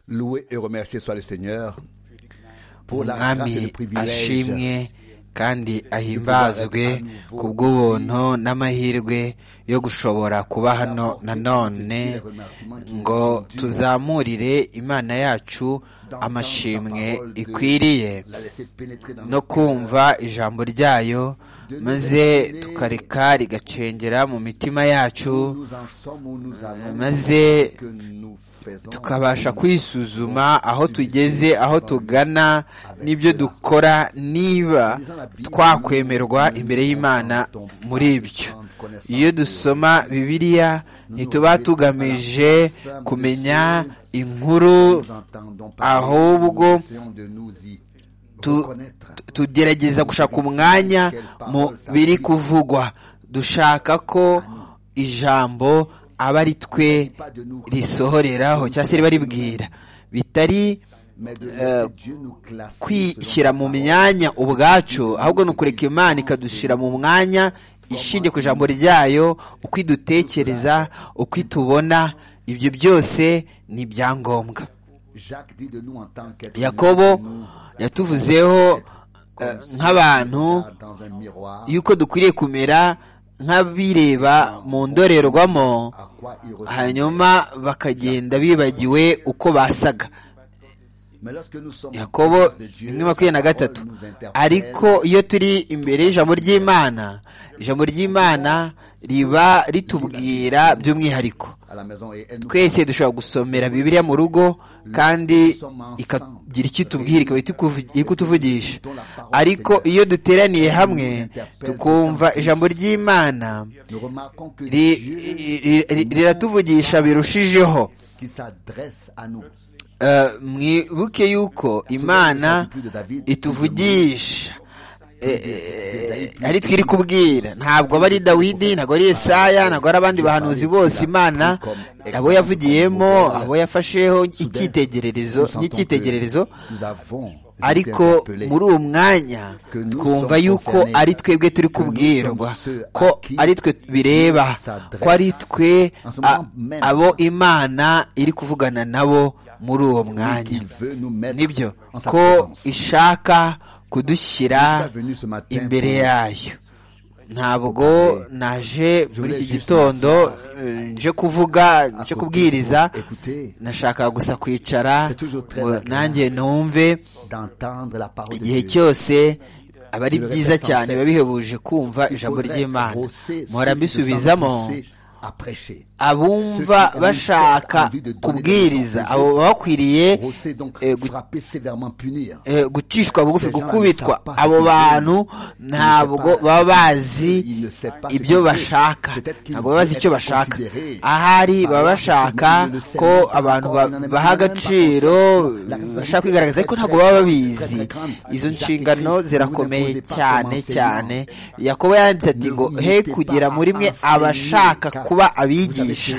Loué et remercié soit le Seigneur pour la grâce et le umwami ashimwe privilège kandi ahimbazwe ku bw'ubuntu n'amahirwe yo gushobora kuba hano nanone ngo tuzamurire imana yacu amashimwe ikwiriye l'a laissé pénétrer dans no notre kumva ijambo ryayo maze tukareka rigacengera mu mitima yacu cœur. Nous en sommes où nous allons, maze que nous faisons. tukabasha kwisuzuma aho tugeze aho tugana n'ibyo dukora niba twakwemerwa imbere y'imana muri ibyo iyo dusoma bibiliya ntituba tugamije kumenya inkuru Nous entendons parler, ahubwo nous essayons de nous y tu- reconnaître. tu- tugerageza gushaka umwanya mu biri kuvugwa dushaka ko ijambo aba ari twe Pas de nous, risohoreraho cyangwa se riba ribwira bitari mais de laisser Dieu nous classer kwishyira mu selon sa myanya ubwacu ahubwo ni ukureka imana ikadushyira mu mwanya ishingiye ku ijambo ryayo uko idutekereza uko itubona ibyo byose ni ibyangombwa parole. Jacques dit de nous en tant qu'être yakobo humain, yatuvuzeho nous, eh, comme si nk'abantu on était dans un miroir, yuko dukwiriye kumera nk'abireba mu ndorerwamo à quoi il ressemble. hanyuma bakagenda bibagiwe uko basaga Mais lorsque nous sommes en yakobo présence de Dieu, rimwe makumyabiri na sa parole gatatu nous interpelle. ariko iyo turi imbere y'ijambo ry'imana ijambo ry'imana riba ritubwira by'umwihariko à la maison et elle nous twese dushobora gusomera bibiliya mu rugo kandi ikagira icyo itubwira ikaba itukuvu- iri kutuvugisha ariko iyo duteraniye hamwe tukumva ijambo ry'imana nous remarquons que ri- Dieu ri- ri- riratuvugisha birushijeho qui s'adresse à nous. Eh, mwibuke yuko imana ituvugisha Eh, eh, ari twiri kubwira ntabwo aba ari dawidi ntabwo ari esaya ntabwo ari abandi bahanuzi bose imana abo yavugiyemo abo yafasheho icyitegererezo Nous sentons n'icyitegererezo que nous avons été ariko interpellés. muri uwo mwanya twumva yuko ari twebwe turi kubwirwa ko ari twe bireba ko ari twe a- abo imana iri kuvugana nabo muri uwo Et mwanya qu'il veut nous mettre nibyo en sa ko présence. ishaka kudushyira imbere yayo ntabwo naje muri iki gitondo eh, nje kuvuga nje kubwiriza Écoutez, nashakaga gusa kwicara C'est toujours très ngo agréable. nanjye numve d'entendre la parole de igihe Dieu. cyose aba ari byiza cyane biba bihebuje kumva ijambo ry'imana mpora mbisubizamo abumva bashaka kubwiriza abo baba bakwiriye eh, gu- eh, gucishwa bugufi gukubitwa abo bantu ntabwo baba bazi ibyo bashaka ntabwo baba bazi icyo bashaka ahari baba bashaka ko abantu ba- baha agaciro bashaka kwigaragaza ariko ntabwo baba babizi izo nshingano zirakomeye cyane cyane yakobo yanditse ati ngo he kugira muri mwe abashaka kuba abigisha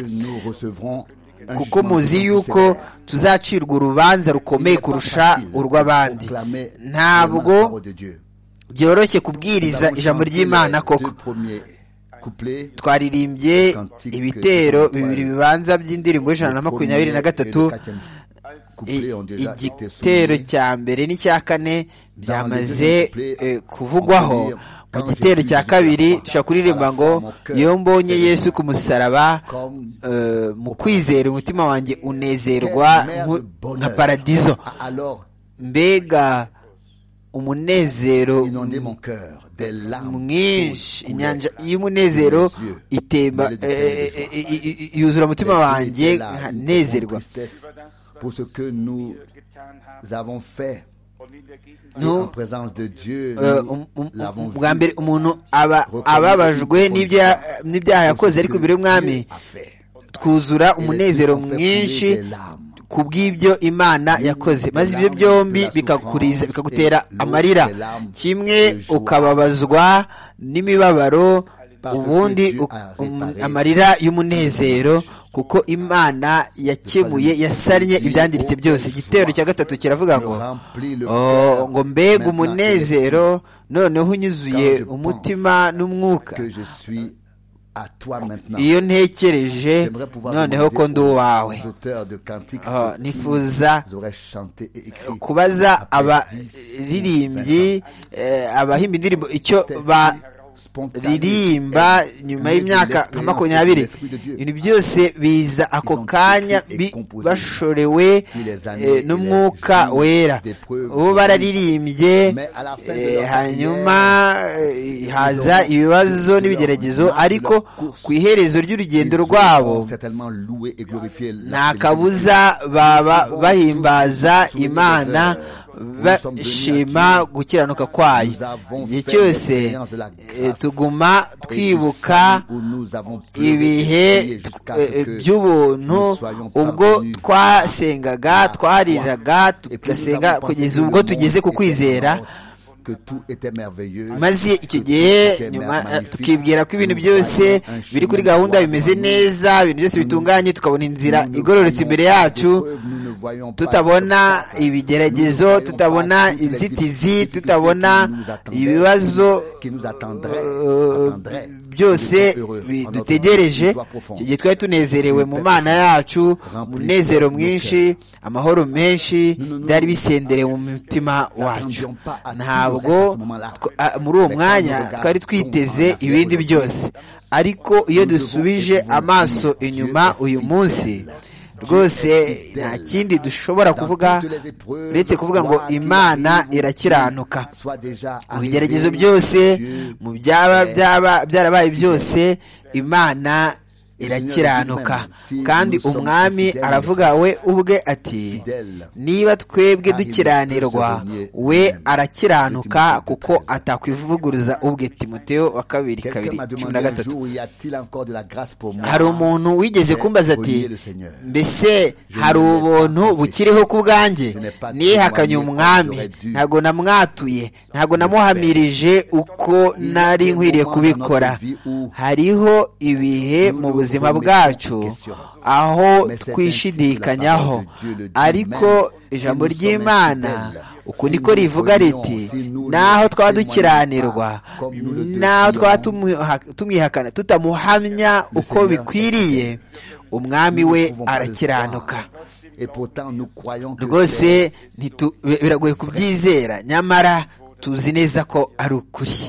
kuko muzi yuko tuzacirwa urubanza rukomeye kurusha urw'abandi ntabwo byoroshye kubwiriza ijambo ry'imana koko twaririmbye ibitero bibiri bibanza by'indirimbo y'ijana na makumyabiri na gatatu I- igitero cya mbere n'icya kane byamaze eh, kuvugwaho mu gitero cya kabiri dushobora kuririmba ngo iyo mbonye yesu ku musaraba eh, mu kwizera umutima wanjye unezerwa nku- nka paradizo alors mbega umunezero inondé mon cœur des larmes mwinshi inyanja y'umunezero itemba eh, eh, eh, eh, yuzura umutima wanjye nkanezerwa pour ce que nous avons fait en Nu- présence de Dieu Eh, um- um- um- bwa mbere umuntu aba ababajwe n'ibya- n'ibyaha yakoze ariko imbere y'umwami twuzura umunezero mwinshi ku bw'ibyo imana yakoze maze ibyo byombi bikakuriza bikagutera amarira kimwe ukababazwa n'imibabaro ubundi u- um- amarira y'umunezero kuko imana yakemuye yasannye ibyangiritse byose igitero cya gatatu kiravuga ngo "Oh, ngo mbega umunezero noneho unyuzuye umutima n'umwuka que je suis iyo ntekereje noneho ko ndi uwawe nifuza kubaza abaririmbyi abahimba indirimbo icyo baririmba nyuma y'imyaka nka makumyabiri ibintu byose biza ako kanya bashorewe n'umwuka wera bo bararirimbye hanyuma haza ibibazo n'ibigeragezo ariko ku iherezo ry'urugendo rwabo nta kabuza baba bahimbaza imana bashima gukiranuka kwayo igihe cyose tuguma twibuka ibihe by'ubuntu ubwo twasengaga twariraga tugasenga kugeza ubwo tugeze ku kwizera maze icyo gihe nyuma tukibwira ko ibintu byose biri kuri gahunda bimeze neza ibintu byose bitunganye tukabona inzira igororotse imbere yacu tutabona ibigeragezo tutabona inzitizi tutabona ibibazo byose dutegereje icyo gihe twari tunezerewe mu mana yacu umunezero mwinshi amahoro menshi byari bisenderewe mu mutima wacu ntabwo muri uwo mwanya twari twiteze ibindi byose ariko iyo dusubije amaso inyuma uyu munsi rwose nta kindi dushobora kuvuga uretse kuvuga ngo imana irakiranuka mu bigeragezo byose mu byaba byaba byarabaye byose imana irakiranuka kandi umwami aravuga we ubwe ati niba twebwe dukiranirwa we arakiranuka kuko atakwivuguruza ubwe timoteo wa kabiri kabiri cumi na gatatu hari umuntu wigeze kumbaza ati mbese hari ubuntu bukiriho ku bwanjye nihakanye umwami ntabwo namwatuye ntabwo namuhamirije uko nari nkwiriye kubikora hariho ibihe mu buzima buzima bwacu aho twishidikanyaho ariko ijambo ry'imana uku niko rivuga riti naho twaba dukiranirwa naho twaba tumwihakana tutamuhamya uko bikwiriye umwami we arakiranuka rwose biragoye kubyizera nyamara tuzi neza ko ari ukuri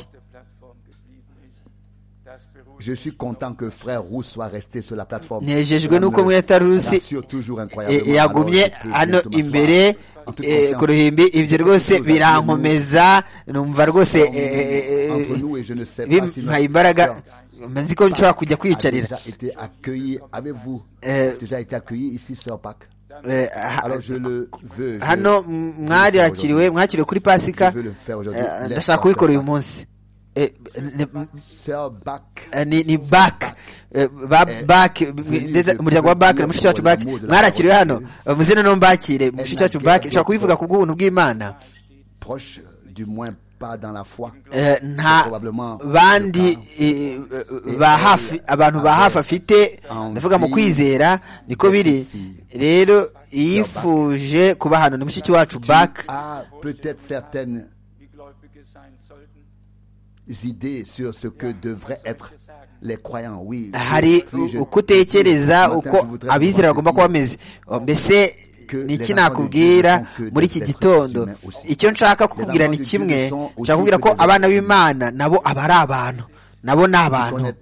Je suis content que frère Roux soit resté sur la plateforme. Nejejwe nuko mweta Rusi yagumye hano imbere ku ruhimbi ibyo rwose birankomeza numva rwose bimpaye imbaraga manzi ko nshobora kujya kwiyicarira hano mwarakiriwe mwakiriwe kuri pasika ndashaka kubikora uyu munsi ni bak ba bak umuryango wa bak na mushiki wacu bak mwarakiriwe hano muzina no mbakire mushiki wacu bak nshobora kubivuga ku bw'ubuntu bw'imana nta bandi ba hafi abantu ba hafi afite ndavuga mu kwizera niko biri rero yifuje kuba hano ni mushiki wacu bak idées sur ce que devraient être les croyants. Oui. hari uko utekereza uko abizera bagomba kuba bameze mbese ni iki nakubwira muri iki gitondo icyo nshaka kukubwira ni kimwe nshaka kubwira ko abana b'imana nabo aba ari abantu nabo ni abantu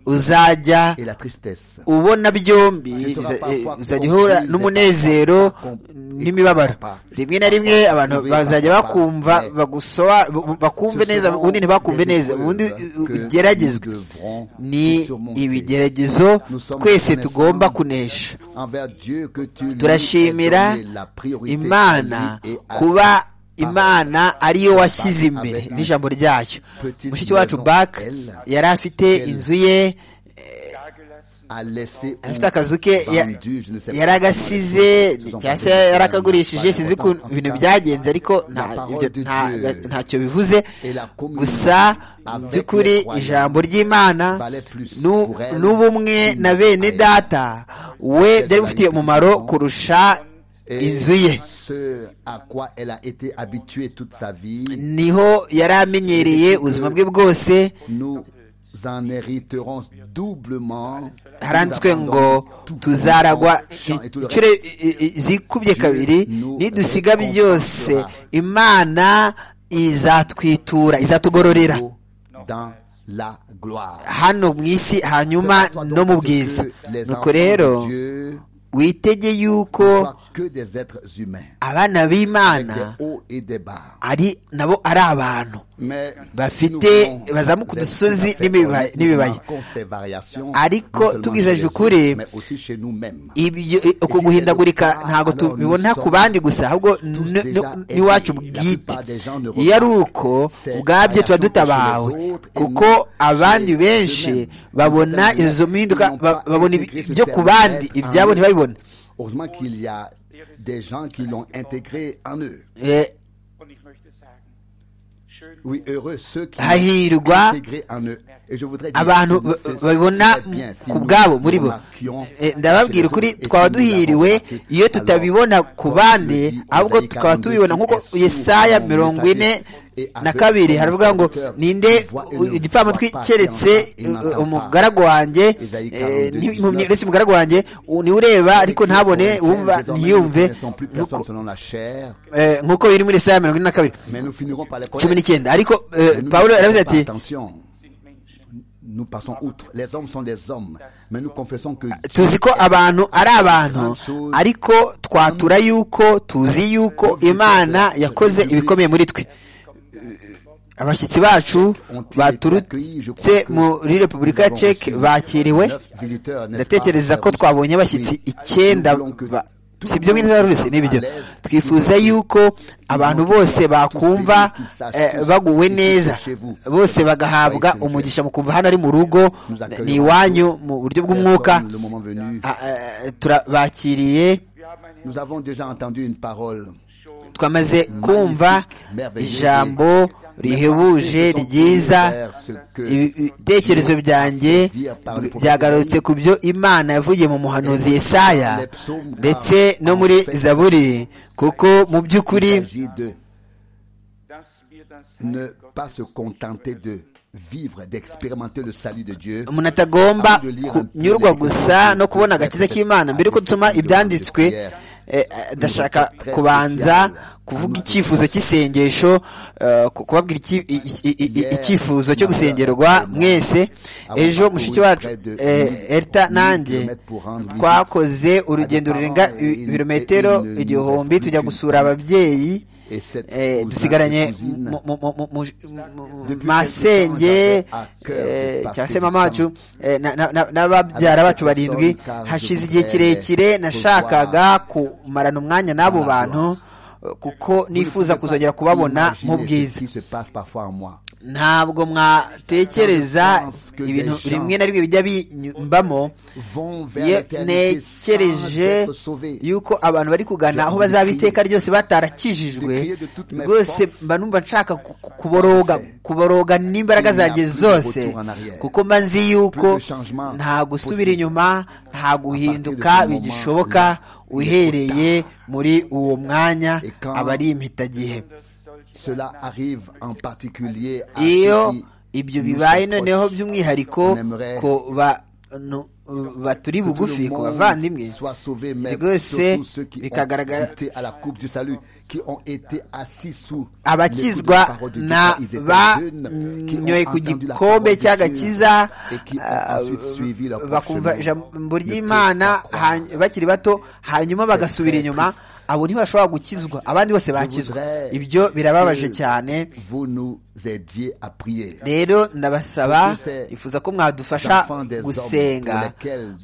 uzajya ubona byombi uzajya uhura n'umunezero n'imibabaro rimwe na rimwe abantu bazajya bakumva bagusoba bakumve neza ubundi ntibakumve neza ubundi ugeragezwe ni ibigeragezo twese tugomba kunesha turashimira imana kuba imana ariyo washyize imbere n'ijambo ryayo mushiki wacu bak yari afite inzu ye afite akazu ke yari agasize cyangwa se yari akagurishije sinzi ukuntu ibintu byagenze ariko ntacyo bivuze gusa by'ukuri ijambo ry'imana n'ubumwe na bene data we byari bifitiye umumaro kurusha inzu ye niho yari amenyereye ubuzima bwe bwose haranditswe ngo tuzaragwa inshuro zikubye kabiri nidusiga byose imana izatwitura izatugororera hano mu isi hanyuma no mu bwiza nuko rero witege yuko abana b'imana ari nabo ari abantu bafite bazamuka udusozi n'ibibaya ariko tubwizaje ukuri uko guhindagurika ntabwo tubibona ku bandi gusa ahubwo n'iwacu bwite iyo ari uko ubwabyo tuba dutabawe kuko abandi benshi babona izo mpinduka babona ibyo ku bandi ibyabo ntibabibone des gens qui l'ont intégré en eux. Oui, heureux ceux qui hahirwa abantu babibona ku bwabo muri bo ndababwira ukuri twaba duhiriwe iyo tutabibona ku bandi ahubwo tukaba tubibona nk'uko yesaya mirongo ine na kabiri haravuga ngo ninde igipfamatwi keretse umugaragu wanjye uretse umugaragu wanjye niwe ureba ariko ntabone wumva ntiyumve nk'uko biri muri saa mirongo ine na kabiri cumi n'icyenda ariko paul aravuze ati nous passons outre. Les hommes sont des hommes, mais nous confessons que tuzi ko abantu ari abantu ariko twatura yuko tuzi yuko imana yakoze ibikomeye muri twe abashyitsi bacu baturutse muri repubulika ya ceke bakiriwe ndatekereza ko twabonye abashyitsi icyenda si ibyo ngibyo rurese n'ibyo twifuza yuko abantu bose bakumva baguwe neza bose bagahabwa umugisha mu kumva hano ari mu rugo ni iwanyu mu buryo bw'umwuka turabakiriye twamaze kumva ijambo rihebuje ryiza ibitekerezo byanjye byagarutse ku byo imana yavugiye mu muhanuzi Yesaya ndetse no muri zaburi kuko mu by'ukuri umuntu atagomba kunyurwa gusa no kubona agakiza k'imana mbere yuko dusoma ibyanditswe ndashaka kubanza kuvuga icyifuzo cy'isengesho kubabwira icyifuzo cyo gusengerwa mwese ejo mushiki wacu erita nanjye twakoze urugendo rurenga ibirometero igihumbi tujya gusura ababyeyi dusigaranye masenge cyangwa se mama wacu n'ababyara bacu barindwi hashize igihe kirekire nashakaga kumarana umwanya n'abo bantu kuko nifuza kuzongera kubabona mu bwiza ntabwo mwatekereza ibintu rimwe na rimwe bijya bimbamo nekereje yuko abantu bari kugana aho bazaba iteka ryose batarakijijwe rwose mba numva nshaka kuboroga kuboroga n'imbaraga zanjye zose kuko mba nzi yuko nta gusubira inyuma nta guhinduka bigishoboka uhereye muri uwo mwanya aba ari impitagihe cela arrive en particulier à iyo ibyo bibaye noneho by'umwihariko ku bantu baturi bugufi ku bavandimwe rwose bikagaragara abakizwa na banyoye ku gikombe cy'agakiza bakumva ijambo ry'imana bakiri bato hanyuma bagasubira inyuma abo ntibashobora gukizwa abandi bose bakizwa ibyo birababaje cyane rero ndabasaba ifuza ko mwadufasha gusenga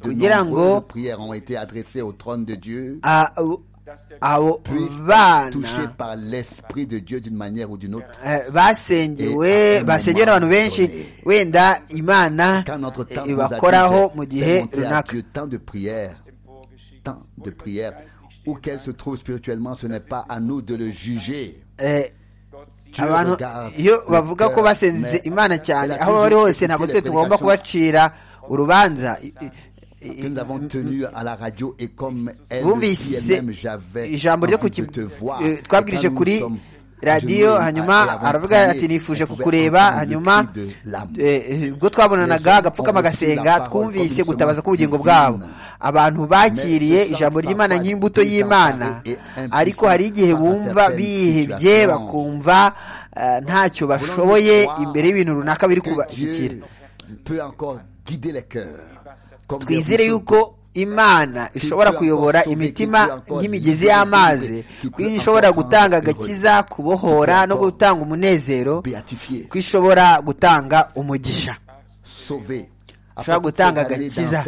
kugira ngo abo bana basengewe basengewe n'abantu benshi wenda imana ibakoraho mu gihe runaka où qu'elle se trouve spirituellement, ce n'est pas à nous de le juger. abantu iyo bavuga ko basenze imana cyane aho bari hose ntabwo twe tugomba kubacira urubanza bumvise ijambo ryo twabwirije kuri radiyo hanyuma aravuga ati nifuje kukureba hanyuma ubwo twabonanaga agapfukama agasenga twumvise gutabaza k'ubugingo bwabo abantu bakiriye ijambo ry'imana nk'imbuto y'imana ariko hari igihe bumva bihebye bakumva ntacyo bashoboye imbere y'ibintu runaka biri kubashyikira twizere yuko imana ishobora kuyobora imitima nk'imigezi y'amazi ko ishobora gutanga agakiza kubohora no gutanga umunezero ko ishobora gutanga umugisha ishobora gutanga agakiza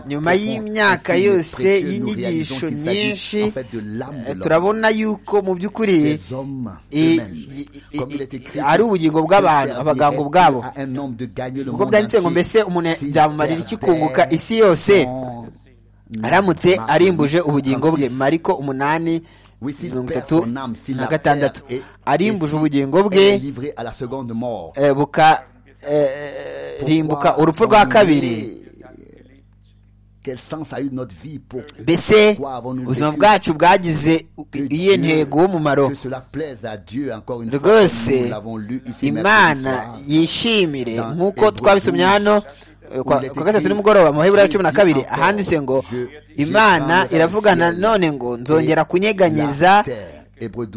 nyuma y'imyaka yose y'inyigisho nyinshi turabona yuko mu by'ukuri ari ubugingo bw'abantu abaganga ubwabo ubwo byanditse ngo mbese umuntu byamumarira iki kunguka isi yose aramutse arimbuje ubugingo bwe mariko umunani mirongo itatu na gatandatu arimbuje ubugingo bwe buka rimbuka urupfu rwa kabiri mbese ubuzima bwacu bwagize iyihe ntego w'umumaro rwose imana yishimire nk'uko twabisomye hano kwa gatatu nimugoroba amahebura ya cumi na kabiri ahanditse ngo imana iravugana none ngo nzongera kunyeganyiza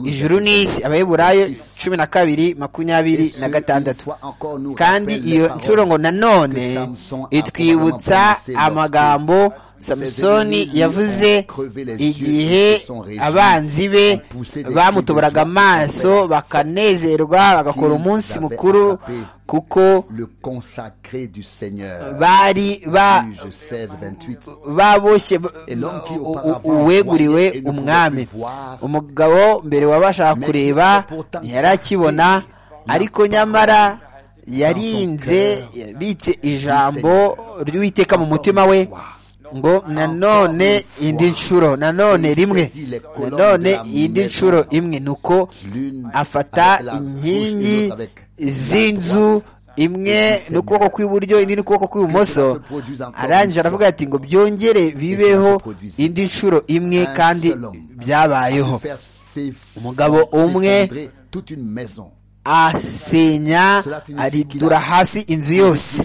ijuru n'isi abaheburayo cumi na kabiri makumyabiri na gatandatu kandi iyo nshuro ngo nanone itwibutsa amagambo samusoni yavuze igihe abanzi be bamutoboraga amaso bakanezerwa bagakora umunsi mukuru kuko bari baboshye uweguriwe umwami umugabo mbere wabashaga kureba ntiyari akibona ariko nyamara yarinze yabitse ijambo ry'uwiteka mu mutima we ngo nanone indi nshuro nanone rimwe nanone indi nshuro imwe ni uko afata inkingi z'inzu imwe n'ukuboko kw'iburyo indi n'ukuboko kw'ibumoso arangije aravuga ati ngo byongere bibeho indi nshuro imwe kandi byabayeho umugabo umwe asenya aridura hasi inzu yose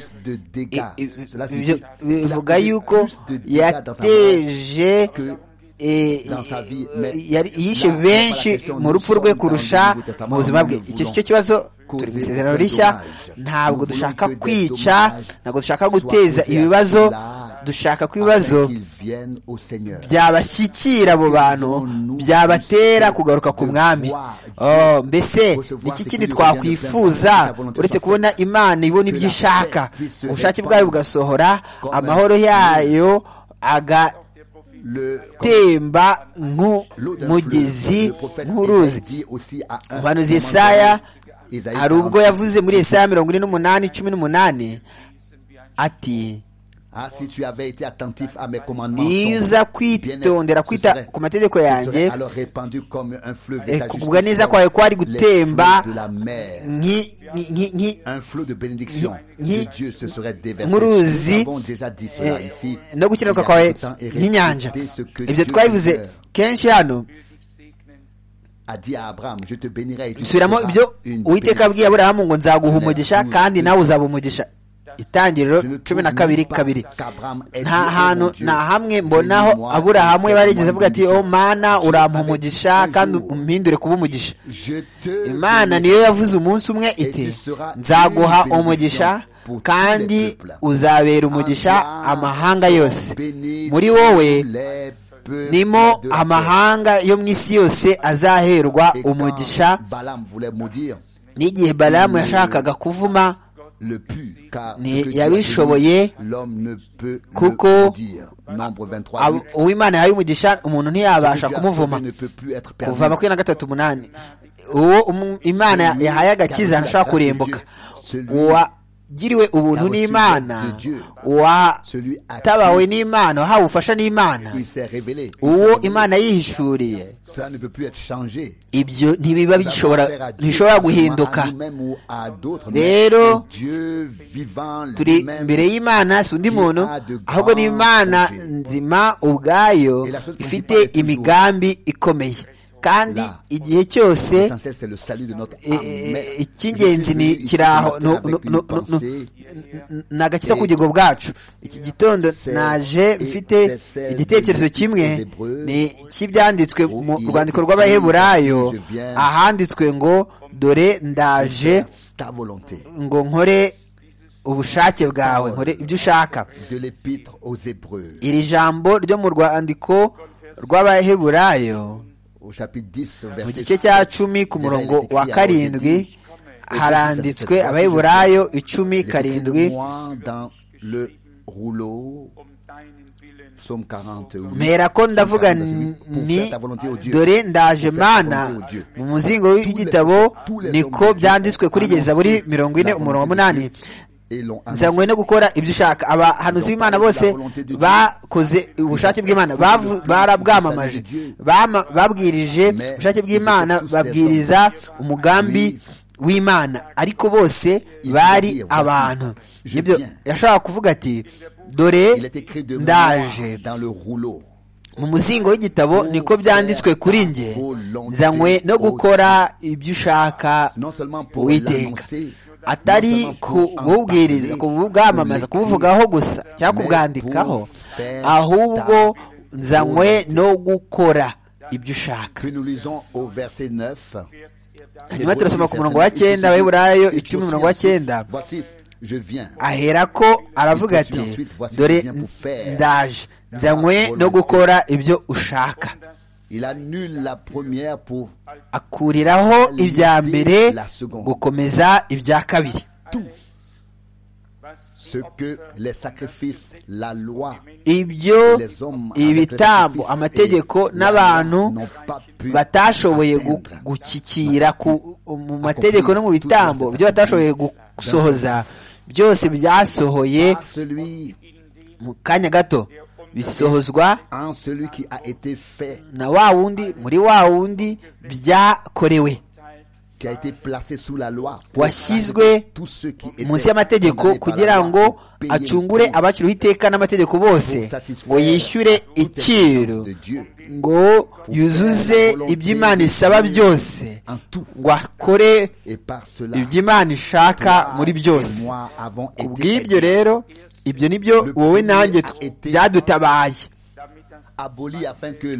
bivuga yuko yateje yishe benshi mu rupfu rwe kurusha mu buzima bwe icyo si cyo kibazo turi mu isezerano rishya ntabwo dushaka kwica ntabwo dushaka guteza ibibazo dushaka ko ibibazo byabashyikira abo bantu byabatera kugaruka ku mwami mbese iki kindi twakwifuza uretse kubona imana ibona ibyo ishaka ubushake bwayo bugasohora amahoro yayo aga temba nk'umugezi nk'uruzi umuhanuzi Yesaya hari ubwo yavuze muri Yesaya mirongo ine n'umunani cumi n'umunani ati iyo uza kwitondera kwita ku mategeko yanjye kugubwa neza kwawe kwari gutemba nk'uruzi no gukenerwa kwawe nk'inyanja ibyo twabivuze kenshi hano subiramo ibyo uwiteka abwiye aburahamu ngo nzaguha umugisha kandi nawe uzaba umugisha itangiriro cumi na kabiri kabiri nta hantu nta hamwe mbonaho aburahamu we barigeze avuga ati o mana urampa umugisha kandi umpindure kuba umugisha imana niyo yavuze umunsi umwe iti nzaguha umugisha kandi uzabera umugisha amahanga yose muri wowe nimo amahanga yo mu isi yose azaherwa umugisha n'igihe balamu yashakaga kuvuma ntiyabishoboye kuko uw'imana yahaye umugisha umuntu ntiyabasha kumuvuma kuva makumyabiri na gatatu umunani uwo imana yahaye agakiza ntashobora kurembuka uwagiriwe ubuntu n'imana watabawe n'imana wahawe ubufasha n'imana uwo imana yihishuriye ibyo ntibiba bishobora guhinduka rero turi imbere y'imana si undi muntu ahubwo ni imana nzima ubwayo ifite imigambi ikomeye kandi igihe cyose icy'ingenzi ni kiri aho ni agakiza k'ubugingo bwacu iki gitondo naje mfite igitekerezo kimwe ni cy'ibyanditswe mu rwandiko rw'abaheburayo ahanditswe ngo dore ndaje ngo nkore ubushake bwawe nkore ibyo ushaka iri jambo ryo mu rwandiko rw'abaheburayo mu gice cya cumi ku murongo wa karindwi haranditswe abaheburayo icumi karindwi mpera ko ndavuga ni dore ndaje mana mu muzingo w'igitabo niko byanditswe kuri gereza buri mirongo ine umurongo munani nzanywe no gukora ibyo ushaka abahanuzi b'imana bose bakoze ubushake bw'imana barabwamamaje babwirije ubushake bw'imana babwiriza umugambi w'imana ariko bose bari abantu nibyo yashobora kuvuga ati dore ndaje mu muzingo w'igitabo niko byanditswe kuri nge nzanywe no gukora ibyo ushaka witeka atari kububwiriza kubwamamaza kubuvugaho gusa cyangwa kubwandikaho ahubwo nzanywe no gukora ibyo ushaka hanyuma turasoma ku murongo wa cyenda abaheburayo icumi umurongo wa cyenda aherako aravuga ati dore ndaje nzanywe no gukora ibyo ushaka akuriraho ibya mbere gukomeza ibya kabiri ibyo ibitambo amategeko n'abantu batashoboye gukikira mu mategeko no mu bitambo byo batashoboye gusohoza byose byasohoye mu kanya gato bisohozwa na wa wundi muri wa wundi byakorewe washyizwe munsi y'amategeko kugira ngo acungure abaciriweho iteka n'amategeko bose ngo yishyure icyiru ngo yuzuze iby'imana isaba byose ngo akore iby'imana ishaka muri byose ku bw'ibyo rero ibyo ni byo wowe nanjye byadutabaye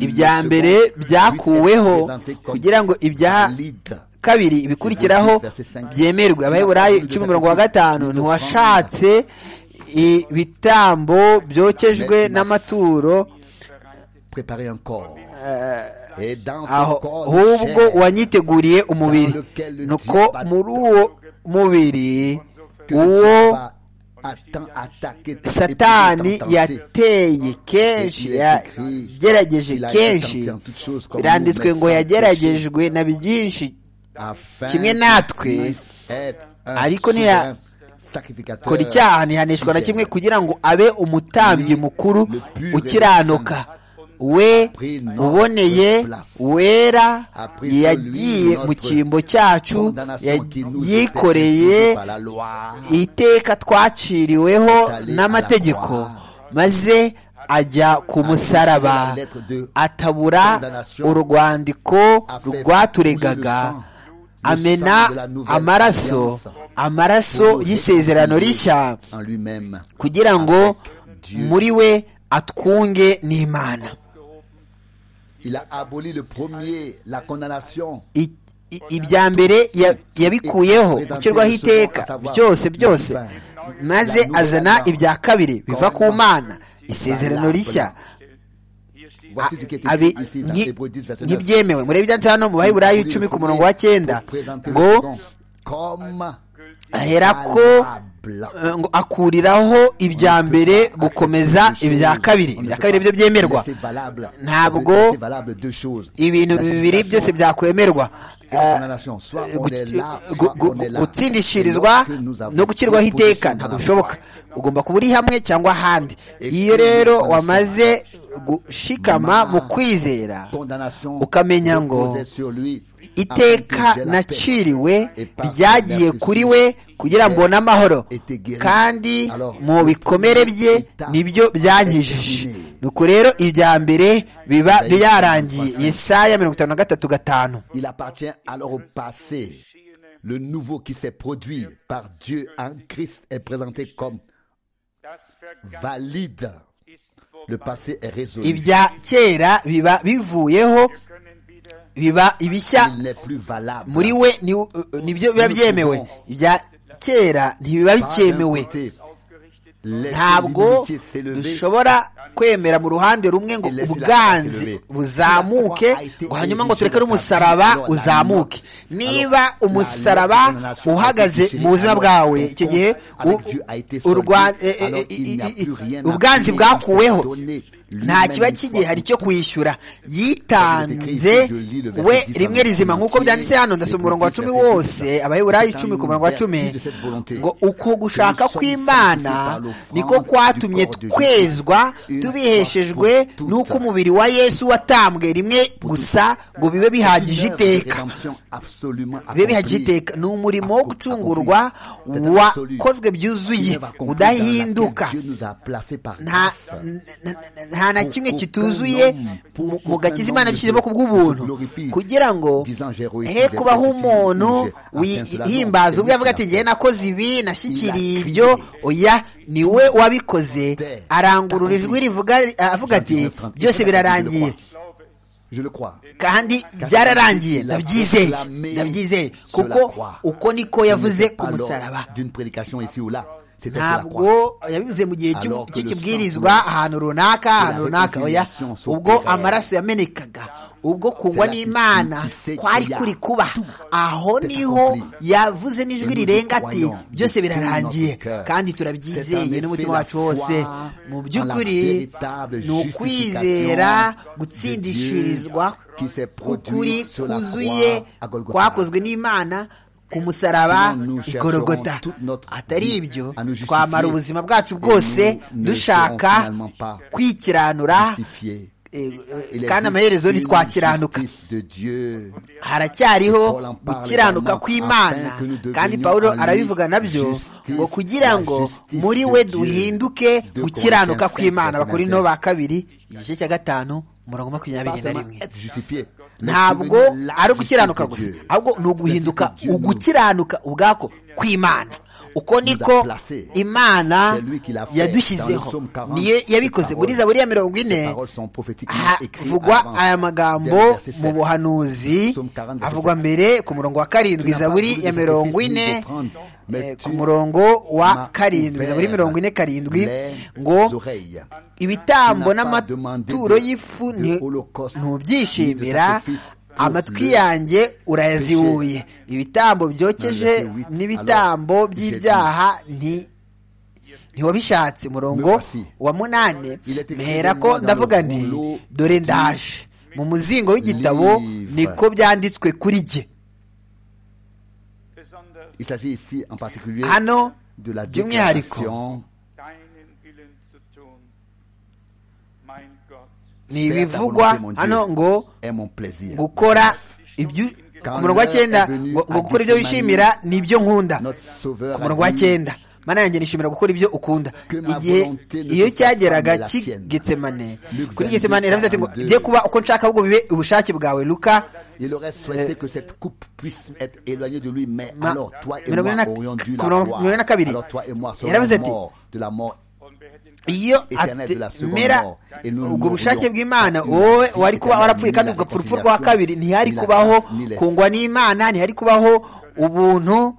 ibya mbere byakuweho kugira ngo ibya kabiri ibikurikiraho byemerwe abaheburayo icumi mirongo wa gatanu ntiwashatse ibitambo byokejwe n'amaturo ahubwo wanyiteguriye umubiri nuko muri uwo mubiri uwo satani yateye kenshi yagerageje kenshi biranditswe ngo yageragejwe na byinshi kimwe natwe ariko ntiyakora icyaha ntihanishwa na kimwe kugira ngo abe umutambyi mukuru ukiranuka we uboneye wera yagiye mu cyimbo cyacu yikoreye iteka twaciriweho n'amategeko maze ajya ku musaraba atabura urwandiko rwaturegaga amena amaraso amaraso y'isezerano rishya kugira ngo muri we atwunge n'imana ibya mbere yabikuyeho gucirwaho iteka byose byose maze azana ibya kabiri biva ku mana isezerano rishya nk'ibyemewe murebe ibyanditse hano mu baheburayo icumi ku murongo wa cyenda ngo aherako ngo akuriraho ibya mbere gukomeza ibya kabiri ibya kabiri byo byemerwa ntabwo ibintu bibiri byose byakwemerwa gutsindishirizwa no gucirwaho iteka ntabwo bishoboka ugomba kuba uri hamwe cyangwa ahandi iyo rero wamaze gushikama mu kwizera ukamenya ngo iteka naciriwe ryagiye kuri we kugira ngo mbone amahoro kandi mu bikomere bye nibyo byanyijije nuko rero ibya mbere biba byarangiye yesaya mirongo itanu na gatatu gatanu il appartient alors au passé le nouveau qui s'est produit par Dieu en Christ est présenté comme valide le passé est résolu ibya kera biba bivuyeho biba ibishya il n'est plus valable muri we ni- nibyo biba byemewe ibya kera ntibiba bikemewe ntabwo dushobora kwemera mu ruhande rumwe ngo ubwanzi buzamuke ngo hanyuma ngo tureke n'umusaraba uzamuke niba umusaraba uhagaze mu buzima bwawe icyo gihe u- urwa- e- e- e- i- i- ubwanzi bwakuweho nta kiba kigihari cyo kwishyura yitanze we rimwe rizima nk'uko byanditse hano ndasoma umurongo wa cumi wose abaheburayo icumi ku murongo wa cumi ngo uko gushaka kw'imana niko kwatumye twezwa tubiheshejwe n'uko umubiri wa yesu watambwe rimwe gusa ngo bibe bihagije iteka bibe bihagije iteka ni umurimo wo gucungurwa wakozwe byuzuye udahinduka nta n- n- n- nta na kimwe kituzuye mu- mu gakiza imana yashyizemo ku bw'ubuntu kugira ngo he kubaho umuntu wihimbaza ubwe avuga ati ngewe nakoze ibi nashyikiriye ibyo oya ni we wabikoze arangurura ijwi rivuga avuga ati byose birarangiye je le crois kandi byararangiye ndabyizeye ndabyizeye kuko uko niko yavuze ku Alors, musaraba d'une prédication ici ou là c'était sur la croix ntabwo yabivuze mu gihe cy'u- Alors que cy'ikibwirizwa ahantu runaka ahantu runaka oya ubwo amaraso yamenekaga ubwo kungwa n'imana kwari kuri kuba aho niho yavuze n'ijwi rirenga ati byose birarangiye kandi turabyizeye n'umutima wacu wose mu by'ukuri ni ukwizera gutsindishirizwa k'ukuri kuzuye kwakozwe n'imana ku musaraba igorogota atari ibyo twamara ubuzima bwacu bwose dushaka kwikiranura justifié eh, Il eh, existe kandi amaherezo une ntitwakiranuka justice de Dieu haracyariho gukiranuka kw'imana kandi pawulo arabivuga nabyo ngo kugira ngo muri we duhinduke gukiranuka kw'imana bakorino ba kabiri igice cya gatanu umurongo makumyabiri na rimwe être justifié ntabwo ari ugukiranuka gusa ahubwo ni uguhinduka ugukiranuka ubwako kw'imana uko niko imana yadushyizeho niyo yabikoze muri zaburi ya mirongo ine havugwa aya magambo mu buhanuzi avugwa mbere ku murongo wa karindwi zaburi ya mirongo ine eh, ku murongo wa karindwi zaburi mirongo ine karindwi ngo ibitambo n'amaturo y'ifu ni- ntubyishimira amatwi yanjye urayazibuye ibitambo byokeje n'ibitambo by'ibyaha nti ntiwabishatse murongo wa munani mpera ko ndavuga nti dore ndaje mu muzingo w'igitabo niko byanditswe kuri jye il s'agit ici en particulier hano de la by'umwihariko déclaration deinen Willen zu tun, mein Gott. ni ibivugwa hano ngo est mon plaisir gukora ibyo ku murongo wa cyenda ngo ngo gukora ibyo wishimira ni ibyo nkunda ku murongo wa cyenda mana yanjye nishimira gukora ibyo ukunda igihe iyo cyageraga cy'igetsemane kuri getsemane iravuze ati ngo bye kuba uko nshaka ahubwo bibe ubushake bwawe luka Il aurait souhaité que cette coupe puisse être éloignée de lui, mais Ma- alors toi et mirongo ine moi na- aurions dû la voir. mirongo- mirongo ine na kabiri. Alors toi et moi serons Yaravuze ati, morts de la mort iyo Eternel de la seconde atemera mort. Et nous ubwo mourrions bushake bw'imana wowe une wari kuba éternelle warapfuye kandi ni la ugapfa urupfu rwa réconciliation, kabiri ntihari ni la kubaho grâce, ni la- kungwa n'imana ntihari kubaho ubuntu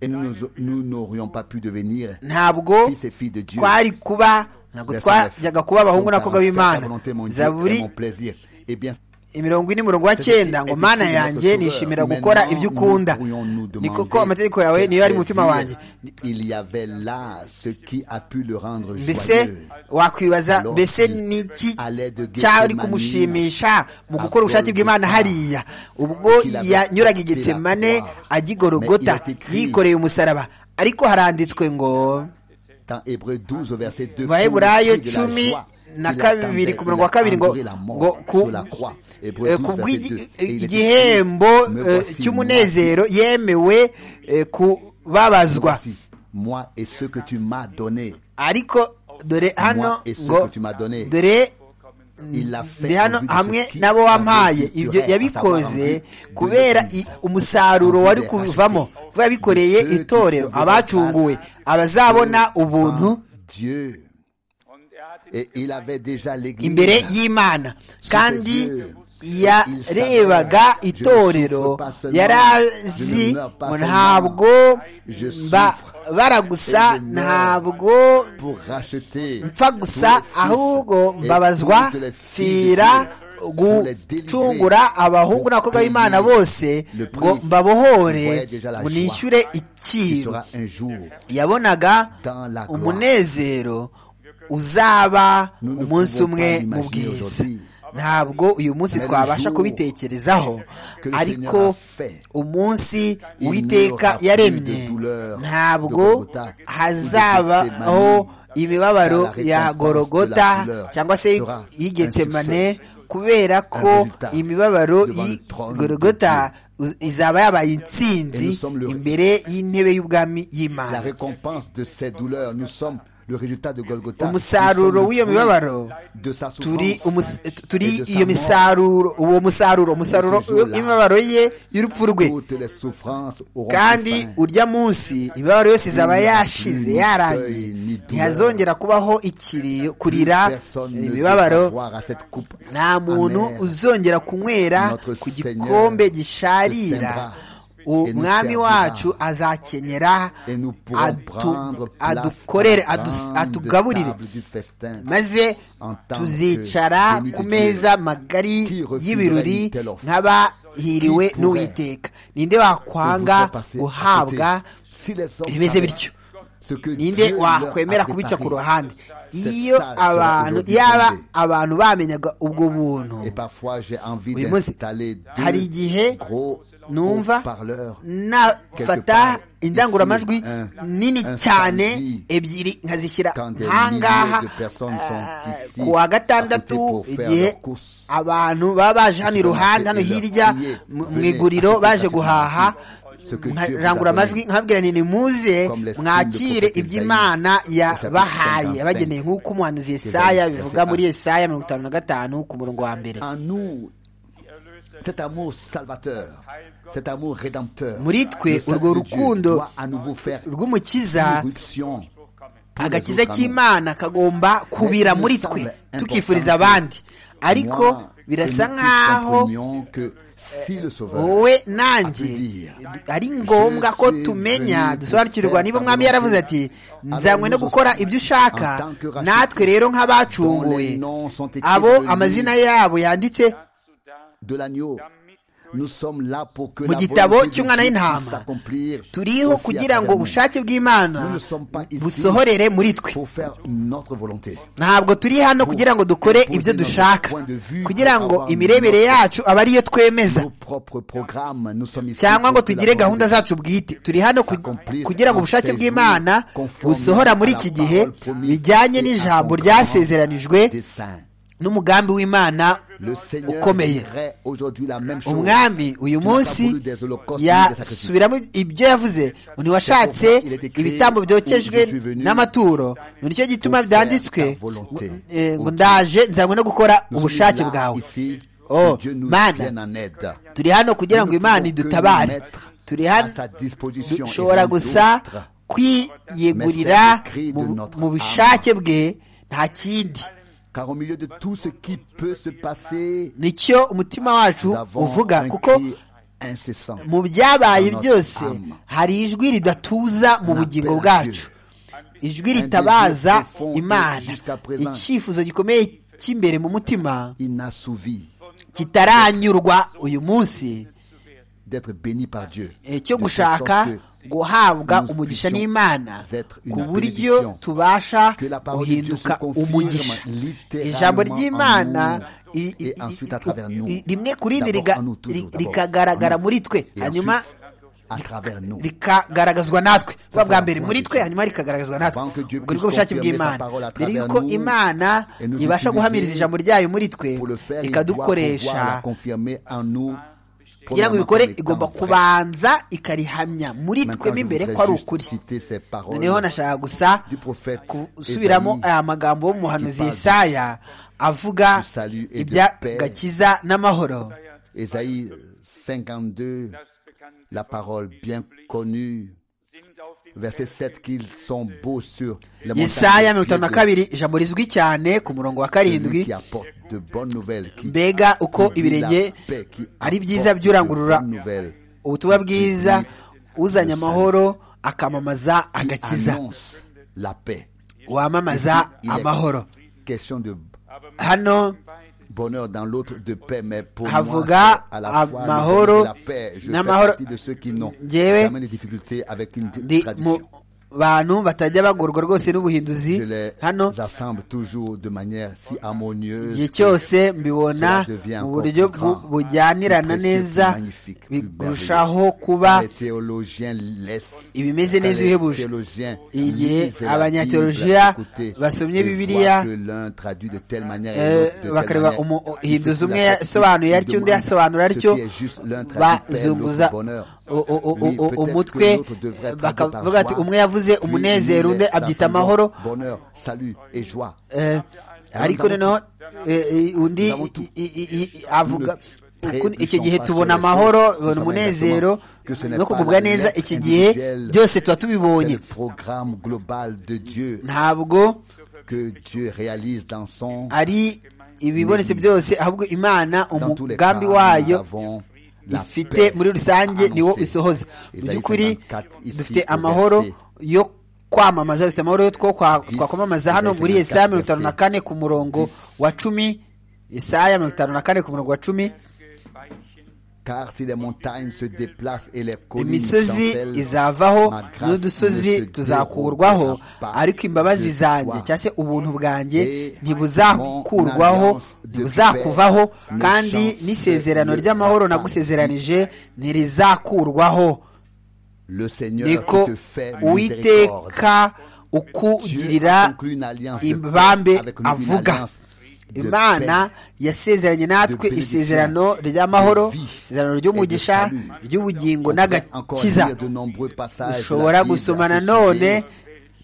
et nous nous- nous n'aurions pas pu devenir ntabwo fils et filles de Dieu. twari kuba ntabwo twajyaga kuba abahungu n'abakobwa b'imana zaburi Zaburi et bien imirongo ine umurongo wa cyenda ngo mana yanjye nishimira gukora ibyo ukunda ni kuko amategeko yawe niyo ari mu mutima wanjye il y avait là ce qui a pu le rendre mbese joyeux wakwibaza mbese niki cyari kumushimisha mu gukora ubushake bw'imana hariya ubwo yanyuraga igetsemane agigorogota yikoreye umusaraba ariko haranditswe ngo dans Hébreu 12 au verset 2 Baheburayo pour le cri de la cumi joie, na il kabiri attendait, ku murongo wa il kabiri ngo attendait la mort ngo ku- sur la croix. Hébreux eh, 12, ku verset 2. Et il était bw'igihembo dit, Me eh, voici, cy'umunezero yemewe eh, kubabazwa voici, moi et ce que tu m'as donné ariko dore hano moi et ce ngo que tu m'as donné. dore Il l'a fait ndi au hano vu de ce hamwe qui n'abo avait wampaye sur ibyo elle, à savoir yabikoze en vue de kubera i- l'Église. umusaruro wari kuvamo kuba yabikoreye Dieu qui itorero pouvait abacunguwe abazabona ubuntu en Dieu. Et il avait déjà l'église. imbere y'imana kandi yarebaga itorero yari azi ngo ntabwo mba bara gusa ntabwo Pour racheter. mpfa gusa ahubwo mbabazwa pfira gucungura abahungu n'abakobwa b'imana bose ngo mbabohore ngo nishyure Il icyiru sera un jour yabonaga dans la gloire. umunezero uzaba Nous ne umunsi pouvons umwe pas mu imaginer bwiza aujourd'hui. ntabwo uyu munsi Mais le twabasha jour kubitekerezaho que le ariko Seigneur a fait, umunsi il uwiteka n'y aura plus yaremye de douleur, ntabwo de Golgotha, ou de hazabaho Gethsemane. imibabaro La ya récompense de la gorogota douleur cyangwa se sera y'igetsemane un kubera ko résultat imibabaro devant le trône de y'igorogota izaba yabaye intsinzi Et nous sommes le- imbere y'intebe y'ubwami La y'imana récompense de ces douleurs, nous sommes le résultat de Golgotha. Nous sommes umusaruro le w'iyo fruit mibabaro de sa turi souffrance umus- et turi de sa iyo mort. misaruro uwo musaruro umusaruro Nous faisons la- imibabaro ye y'urupfu rwe Toutes les souffrances auront kandi pris fin. urya munsi imibabaro yose izaba yashize yarangiye ntihazongera kubaho ikiriyo kurira Personne ne imibabaro doit boire à cette coupe nta muntu amère. uzongera kunywera Notre ku Seigneur gikombe gisharira se et nous umwami servira. wacu azakenyera Et nous pourrons adu- prendre place adukorere à la adu- grande atugaburire table du festin. maze En tant tuzicara que ku meza magari Qui refuserait y'ibirori une telle offre? nk'abahiriwe Qui pourrait? n'uwiteka ninde wakwanga guhabwa bimeze bityo ninde wakwemera kubica ku ruhande iyo abantu yaba abantu bamenyaga ubwo buntu uyu munsi hari igihe numva nafata indangururamajwi nini cyane ebyiri nkazishyira ahangaha ku wa gatandatu igihe abantu baba baje hano iruhande hano hirya mu iguriro baje guhaha rangura amajwi nkabwira nti nimuze mwakire iby'imana yabahaye abageneye nk'uko umuhanuzi yesaya bivuga muri yesaya mirongo itanu na gatanu ku murongo wa mbere En nous, cet amour salvateur, cet amour rédempteur, muri twe le urwo Saint-Dieu rukundo doit à nouveau faire rw'umukiza irruption pour les agakiza autres amours. cy'imana kagomba kubira muri twe tukifuriza abandi ariko Moi, birasa que nous nk'aho comprenions que si le Sauveur wowe a pu nanjye dire, ari ngombwa ko tumenya dusobanukirwa niba umwami yaravuze ati nzanywe no gukora ibyo ushaka natwe rero nk'abacunguwe abo amazina yabo yanditse dazu da, de l'agneau, nous sommes là pour que mu la gitabo volonté de cy'umwana Dieu puisse w'intama s'accomplir turiho aussi à kugira travers ngo nous. ubushake bw'imana busohorere muri twe pour faire notre volonté. ntabwo turi hano kugira ngo dukore ibyo dushaka kugira ngo imirebere yacu abe ariyo twemeza Nos propres programmes, nous sommes ici cyangwa ngo pour que la tugire gahunda volonté zacu bwite turi hano ku- s'accomplisse kugira ngo en ubushake ces bw'imana jours conforme busohora muri à la iki gihe parole promise bijyanye et n'ijambo accomplie ryasezeranijwe des saints. n'umugambi w'imana Le Seigneur ukomeye ferait aujourd'hui la même chose. umwami uyu Tu n'as pas munsi voulu des holocaustes, ni des sacrifices. yasubiramo ibyo yavuze ngo ntiwashatse Il était créé ibitambo byokejwe où je suis venu n'amaturo ngo nicyo gituma pour byanditswe faire ta volonté. eh, ngo ndaje nzanywe no gukora Nous sommes ubushake là, bwawe ici, Oh, que Dieu nous Mana. vienne en aide. turi hano kugira Nous ngo ne imana pouvons que nous idutabare mettre turi à hano sa disposition et dushobora rien gusa d'autre. kwiyegurira Mais c'est le cri de mu- notre mu bushake bwe nta kindi Car au milieu de tout ce qui peut se passer, nicyo umutima wacu nous avons uvuga un kuko cri incessant. mu byabaye Notre byose âme. hari ijwi ridatuza mu bugingo appelle bwacu ijwi ritabaza profond imana jusqu'à présent. icyifuzo gikomeye cy'imbere mu mutima inassouvi kitaranyurwa uyu munsi d'être béni par Dieu. De eh, cyo telle sorte gushaka que guhabwa nous umugisha puissions n'imana être une ku buryo bénédiction. tubasha Que la parole de Dieu guhinduka se confirme umugisha littéralement ijambo en nous ry'imana i- i- et ensuite à travers nous. i- rimwe ku rindi D'abord riga- en nous toujours, ri- d'abord rikagaragara en nous. muri twe Et hanyuma ensuite, à travers nous. rikagaragazwa natwe kuba bwa mbere la muri voix de twe Dieu. hanyuma rikagaragazwa natwe Avant que Dieu ubwo nibwo puisse bushake confirmer sa bw'imana parole à mbere travers y'uko nous imana et nous ibasha utiliser guhamiriza ijambo ryayo muri twe Pour le faire, il doit pouvoir la ikadukoresha confirmer en nous kugira ngo ibikore igomba kubanza ikarihamya muri twemo imbere ko ari ukuri noneho nashaka gusa gusubiramo aya magambo y'umuhanuzi Yesaya avuga ibya gakiza n'amahoro Esaïe 52, la parole bien connue, verset 7, qu'ils sont beaux sur la yesaya mirongo itanu na kabiri ijambo rizwi cyane ku murongo wa karindwi mbega uko ibirenge ari byiza byurangurura ubutumwa bwiza uzanye amahoro akamamaza agakiza wamamaza amahoro hano bonheur dans l'autre de paix, mais pour havuga moi, à la fois amahoro la paix. Je n'amahoro fais partie de ceux qui n'ont Njyewe jamais de difficultés avec une di- ndi mu traduction. bantu batajya bagorwa rwose Je n'ubuhinduzi les hano assemble toujours de manière si harmonieuse. igihe cyose mbibona Cela devient mu buryo encore plus bu- grand, bujyanirana plus précieux, neza plus magnifique, plus birushaho kuba Les théologiens laissent. ibimeze Quand neza les ibihebuje théologiens Igihe lisent la abanyateolojiya Bible, écoutez, basomye et voient Bibiliya, que l'un traduit de telle manière et Eh, l'autre de telle bakareba manière. Ils se umuhinduzi foutent umwe la yasobanuye tête, atyo ils undi demandent yasobanura ce atyo qui est juste, l'un traduit paix, bazunguza l'autre bonheur. o- o- o- Lui, o- peut-être que umutwe l'autre devrait être bakavuga par ati joie. umwe yavuze Lui, umunezero il undi est abyita rassemblement, amahoro bonheur, salut et joie. Eh, ariko noneho eh, eh, undi i- i- i- i- avuga uku- iki gihe tubona amahoro tubona umunezero no kugubwa neza iki gihe byose tuba C'est tubibonye le programme global de Dieu ntabwo que Dieu réalise dans son ari ibibonetse byose ahubwo imana dans tous les umugambi cas, wayo nous avons la ifite paix muri rusange annoncée. niwo isohoza mu Isaïe by'ukuri 54 ici, dufite au amahoro verset yo kwamamaza dufite amahoro yo two- kwa- twakwamamaza hano muri Isaïe yesaya mirongo itanu na 54, kane ku murongo wa cumi yesaya mirongo itanu na kane ku murongo wa cumi car si les montagnes se déplacent et les collines imisozi s'enfèlent, izavaho ma grâce ne se n'udusozi tuzakurwaho dérobera pas ariko imbabazi de zanjye toi. cyangwa se ubuntu bwanjye Et ntibuzakurwaho mon alliance de ntibuzakuvaho paix ne kandi chance n'isezerano ne ry'amahoro chance. nagusezeranije ntirizakurwaho le Seigneur niko qui te fait miséricorde. uwiteka Dieu ukugirira a conclu une alliance de paix ibambe avec nous, une avuga alliance de paix. imana yasezeranye natwe de bénédiction, isezerano ry'amahoro de vie isezerano ry'umugisha et de salut. ry'ubugingo On pourrait encore n'agakiza lire de nombreux passages de la ushobora Bible à gusomana ce none sujet,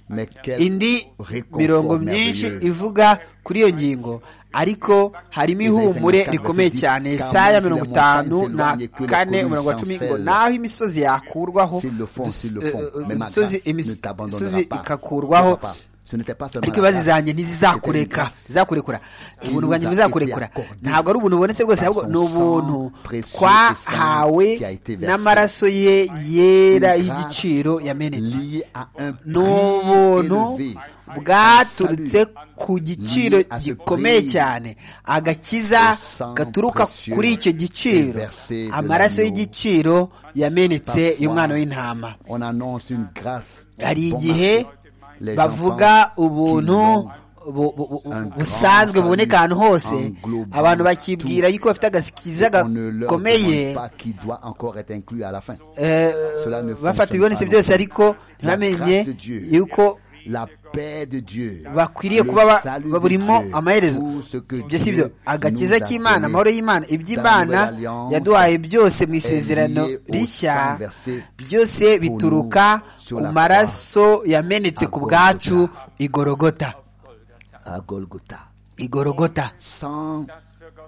mais quel indi réconfort mirongo myinshi merveilleux. ivuga kuri iyo ngingo ariko harimo ihumure rikomeye cyane Yesaya mirongo itanu na kane umurongo wa cumi ngo naho imisozi yakurwaho S'ils le font, dus- s'ils le eh, font, eh, mais ma imisozi grâce ne imis- t'abandonnera imisozi pas. ikakurwaho Pourquoi pas? Ce n'était pas seulement ariko la ibibazo grâce, zanjye c'était une ntizizakureka grâce. zizakurekura ubuntu bwanjye nous a ntibuzakurekura été accordé ntabwo ari ubuntu bubonetse bwose par ahubwo son ni ubuntu sang précieux twahawe qui a été versé. n'amaraso ye yera Une grâce y'igiciro yamenetse lié à un prix ni ubuntu élevé. bwaturutse Salut. ku giciro Lié à ce gikomeye prix cyane agakiza au sang gaturuka précieux kuri icyo giciro versé de amaraso l'agneau. y'igiciro yamenetse Parfois, y'umwana w'intama On annonce une grâce. hari bon igihe marché. Les gens bavuga pensent qu'ils ubuntu l'ont. bu- bu- bu- Un busanzwe grand buboneka ahantu salut hose englobant abantu bakibwira yuko bafite agakiza On ne leur gakomeye demande pas qui doit encore être inclus à la fin. eh, Cela ne bafata fonctionne ibibonetse pas byose non plus. ariko La ntibamenye grâce de Dieu. yuko La paix de Dieu. bakwiriye le kuba ba- salut de baburimo Dieu, amaherezo tout ce que ibyo si Dieu byo agakiza nous a k'imana donné amahoro y'imana iby'imana dans la Nouvelle Alliance yaduhaye byose mu isezerano lié au rishya sang versé byose bituruka sur ku la maraso yamenetse ku à bwacu Golgotha. igorogota À Golgotha. igorogota Sans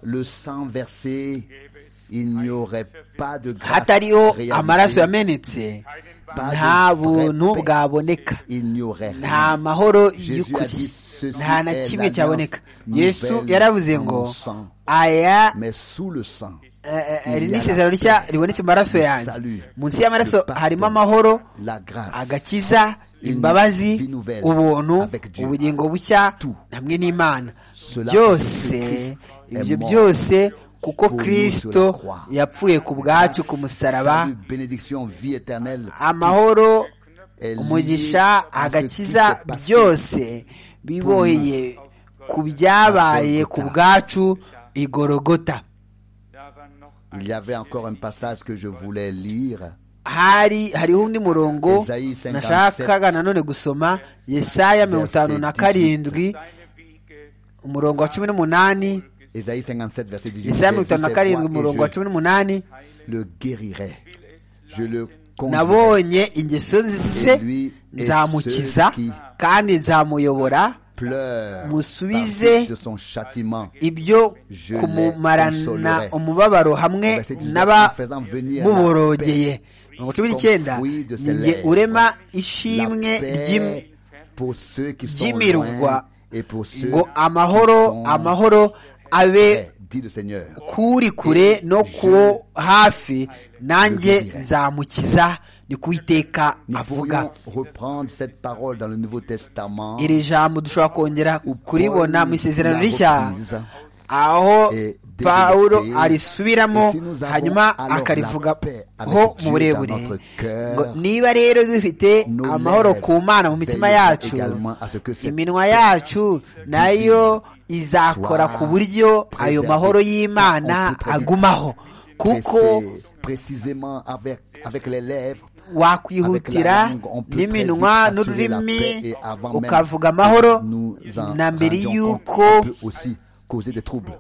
le sang versé, il n'y aurait pas de grâce. hatariho réalisée, amaraso yamenetse pas de nta vraie buntu paix. bwaboneka Il n'y aurait rien. nta mahoro Jésus a y'ukuri dit, "Ceci nta na est kimwe cyaboneka l'alliance yesu nouvelle yaravuze en ngo mon sang. aya Mais sous le sang, eh, eh, Il y a iri ni la isezerano rishya ribonetse mu maraso le yanjye salut, munsi y'amaraso le pardon, harimo amahoro la grâce, agakiza une imbabazi vie nouvelle ubuntu avec Dieu. ubugingo bushya Tout. hamwe n'imana Cela parce que byose Christ est ibyo mort byose kuko pour nous sur kirisito la croix. yapfuye ku bwacu ku musaraba salut, bénédiction, vie éternelle. amahoro est lié à umugisha ce qui agakiza s'est passé. byose biboheye ku byabaye ku bwacu igorogota Il y avait encore un passage que je voulais lire. hari hariho undi murongo Esayi 57, nashakaga nanone gusoma yesaya mirongo itanu na verset karindwi umurongo wa cumi n'umunani Esaïe 57, verset 18. Isaya mirongo J'ai vu itanu na ses karindwi voies et umurongo wa je cumi n'umunani le guérirai. Je le conduirai. nabonye ingeso Et ze lui et nzamukiza ceux qui kandi nzamuyobora pleurent par musubize cause de son châtiment. ibyo Je les kumumarana consolerai. umubabaro hamwe Verset 19, en faisant venir la n'abamuborogeye mirongo cumi n'icyenda Comme fruit de ses ni jye lèvres. urema La ishimwe ry'im- paix pour ceux qui sont ry'imirwa loin et pour ceux ngo amahoro qui sont amahoro abe près, dit le Seigneur. kuri kure no kuwo hafi nanjye nzamukiza ni kuwiteka Nous pourrions avuga reprendre cette parole dans le Nouveau Testament iri jambo dushobora kongera kuribona mu isezerano rishya aho pawulo arisubiramo hanyuma akarivugaho mu burebure ngo niba rero dufite amahoro ku mana mu mitima yacu iminwa yacu nayo izakora ku buryo ayo mahoro y'imana agumaho kuko Pressé précisément avec, avec les lèvres. wakwihutira n'iminwa n'ururimi ukavuga amahoro na mbere y'uko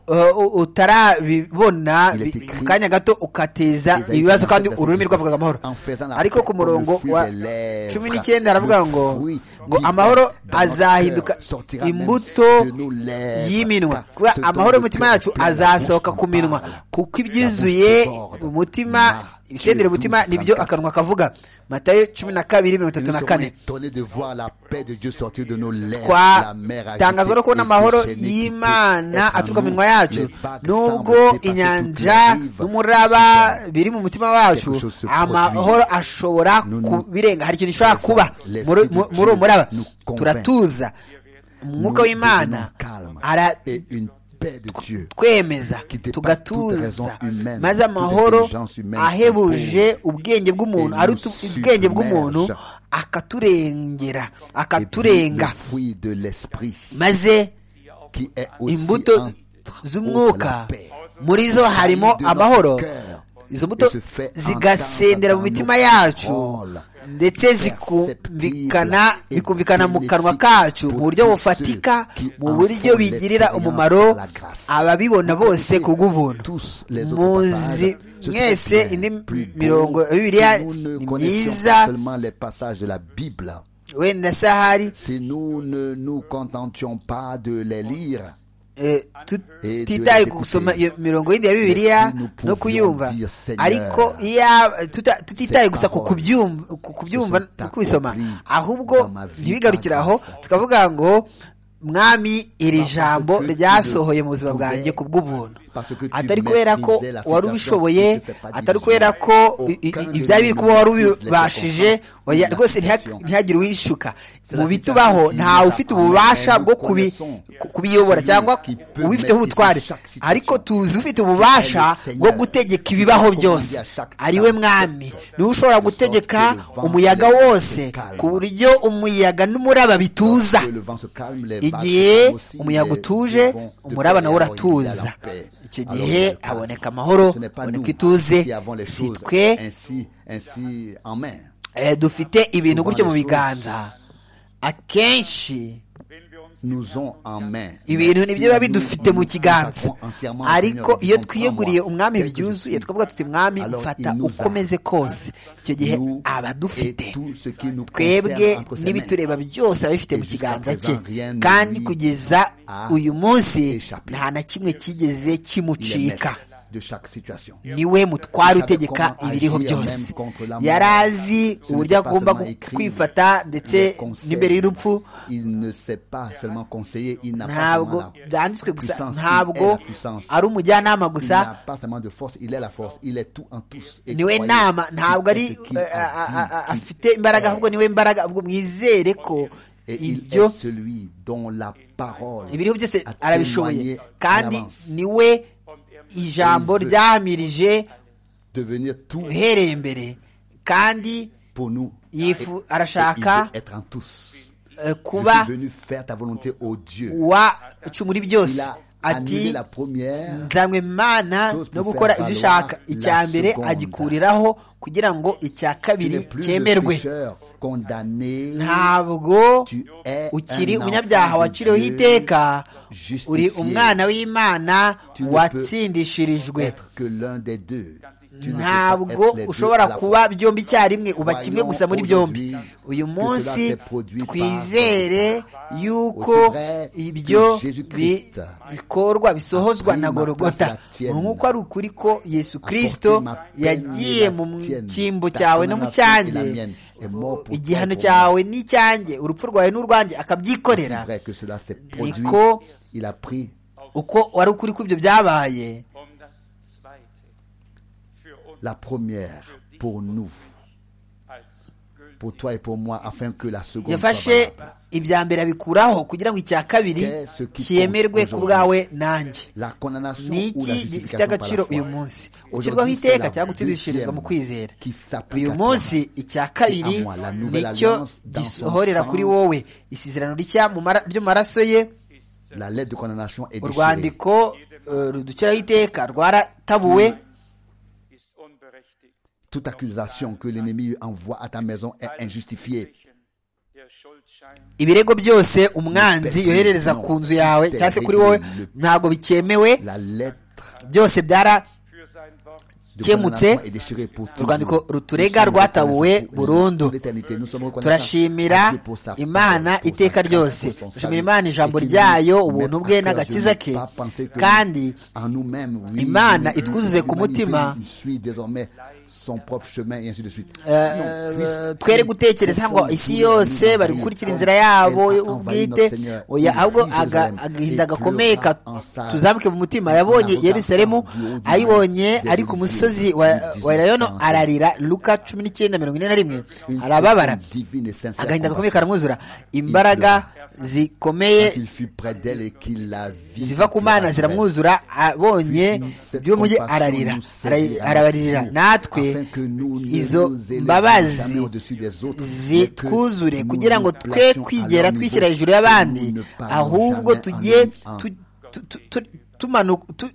eh, u- utarabibona Il est bi- écrit, mu kanya gato ukateza Isaïe ibibazo 57, kandi verset ururimi 19, rwavugaga amahoro en faisant la ariko paix ku murongo comme le wa fruit des lèvres, cumi n'icyenda le aravuga ngo fruit ngo divin amahoro dans notre azahinduka cœur sortira même imbuto de nos lèvres. y'iminwa Ce kuba dont amahoro le y'umutima cœur yacu pleure, la bouche azasohoka en ku minwa parle. kuko ibyizuye déborde. umutima Marc ibisendera umutima 12, nibyo 34. akanwa kavuga matayo cumi na kabiri mirongo itatu Nous na serons kane étonnés de voir la paix de Dieu sortir de nos lèvres. La mer agitée twatangazwa no kubona et amahoro déchaînée qui peut y'imana être en aturuka mu nous. minwa yacu Les vagues semblent nubwo dépasser toutes les inyanja rives. n'umuraba biri mu mutima wacu Quelque chose se amahoro produit. ashobora Nous nous kubirenga hari ikintu gishobora laissons- kuba laissons muri Dieu muri uwo muraba nous convaincre. turatuza umwuka Nous w'imana devenons calmes et aratwemeza une paix de Dieu. qui dépasse toute raison tugatuza humaine, maze toute amahoro intelligence humaine ahebuje ubwenge bw'umuntu Et aruta nous ubwenge bw'umuntu submerge. akaturengera Et puis, le akaturenga fruit de l'esprit maze qui est aussi imbuto entre autres la z'umwuka paix. muri zo harimo de notre amahoro cœur. izo mbuto Et se fait zigasendera mu entendre mitima dans nos yacu paroles. ndetse zikumvikana Perceptible bikumvikana mu et kanwa bénéfique kacu mu pour buryo tous bufatika ceux qui mu en buryo font bigirira l'expérience umumaro de la grâce. ababibona bose ku bw'ubuntu Tous les autres muzi passages, ce sont mwese bien indi plus beaux mirongo ya que bibiliya nous ne ni connaissions myiza pas seulement les passages de la Bible. wenda se ahari Si nous ne nous contentions pas de les lire, Eh, Et tutitaye de- gusoma d'écouter. iyo mirongo y'indi ya bibiliya Merci, nous no pouvions kuyumva dire, Seigneur, ariko iya- tuta- tutitaye ces gusa ku paroles kubyumva ku kubyumva se sont no kubisoma accomplies ahubwo dans ma vie ntibigarukire par aho grâce. tukavuga ngo mwami iri Parce que jambo tu ryasohoye mu buzima pouvais- bwanjye ku bw'ubuntu Parce que tu atari kubera ko maîtrisais la wari situation ubishoboye qui te fait pas atari diriger. kubera ko i- i- Aucun ibyari biri kuba wari de nous ubibashije ne oya, la rwose ntiha- situation. ntihagire uwishuka C'est mu la bitubaho situation ntawe qui ufite nous ububasha amène bwo au kubi- connaissance. ku- kubiyobora cyangwa Qui peut ubifiteho maîtriser ubutware chaque situation. ariko tuzi ufite ububasha Qui est le bwo Seigneur. gutegeka ibibaho Qui byose commande à chaque ari we temps. mwami niwe ushobora gutegeka que le vent umuyaga se calme. wose ku buryo umuyaga n'umuraba bituza Que le vent se calme, les vagues igihe sont aussi umuyaga des- utuje des bons- de umuraba paix, alors il nawe y a la uratuza paix. icyo Alors, gihe ce n'est pas- haboneka amahoro ce n'est pas nous haboneka ituze qui avons les si choses twe ainsi, ainsi en main. eh, dufite ibintu gutyo mu Souvent les biganza akenshi Nous ont en main. ibintu Mais si nibyo biba nous bidufite mu nous kiganza consacrons entièrement au ariko Seigneur et iyo disons, twiyeguriye "Prends-moi, umwami tel que je byuzuye suis." tukavuga tuti mwami Alors, mfata il nous a ukomeze kose icyo gihe nous aba adufite et tout ce qui nous twebwe concerne entre ses mains. n'ibitureba byose abifite mu Et jusqu'à kiganza cye présent, rien ne kandi lui kugeza a uyu munsi échappé. nta na kimwe cyigeze Il est maître kimucika de chaque situation. niwe mutware utegeka ibiriho byose yari azi uburyo agomba gu- kwifata ndetse n'imbere y'urupfu ntabwo ntabwo byanditswe gusa ntabwo ari umujyanama gusa niwe nama ntabwo ari eh, a- a- a- a- afite imbaraga ahubwo niwe mbaraga ahubwo mwizere ko ibyo ibyo ibiriho byose arabishoboye kandi niwe ijambo Et il veut ryamirije niwe uhereye mbere kandi yifu- arashaka eh, kuba kuba wa muri byose ati ati nzanywe imana no gukora ibyo ushaka icya mbere agikuriraho kugira ngo icya kabiri cyemerwe ntabwo ukiri umunyabyaha waciriweho iteka uri umwana w'imana watsindishirijwe ntabwo ushobora kuba byombi icyarimwe uba kimwe gusa muri byombi uyu munsi twizere yuko ibyo bikorwa bisohozwa na gorogota nk'uko ari ukuri ko yesu kirisito yagiye mu cyimbo cyawe no mu cyanjye igihano cyawe n'icyanjye urupfu rwawe n'urwanjye akabyikorera niko uko wari ukuri ko ibyo byabaye la première pour nous, pour toi et pour moi, afin que la seconde yafashe ibya mbere abikuraho kugira ngo icya kabiri cyemerwe ku bwawe nanjye ni iki gifite agaciro uyu munsi gucirwaho iteka cyangwa gutsindishirizwa mu kwizera uyu munsi icya kabiri nicyo gisohorera kuri wowe isezerano ry'amaraso ye urwandiko ruduciraho iteka rwaratabuwe Toute accusation que l'ennemi envoie à ta maison est injustifiée. ibirego byose umwanzi yoherereza ku nzu yawe cyangwa se kuri wowe ntabwo bikemewe byose byarakemutse urwandiko ruturega rwatabuwe burundu turashimira imana iteka ryose turashimira imana ijambo ryayo ubuntu bwe n'agakiza ke kandi imana itwuzuze ku mutima son propre chemin et ainsi de suite. twere gutekereza ngo isi yose bari gukurikira inzira yabo ubwite oya ahubwo agahinda gakomeye tuzamuke mu mutima yabonye yerusalemu ayibonye ari ku musozi wa elayono ararira luka cumi n'icyenda mirongo ine na rimwe arababara agahinda gakomeye karamwuzura imbaraga zikomeye ziva ku mana ziramwuzura abonye by'umugi ararira arabaririra natwe izo mbabazi zitwuzure kugira ngo twe kwigera twishyira hejuru y'abandi ahubwo tujye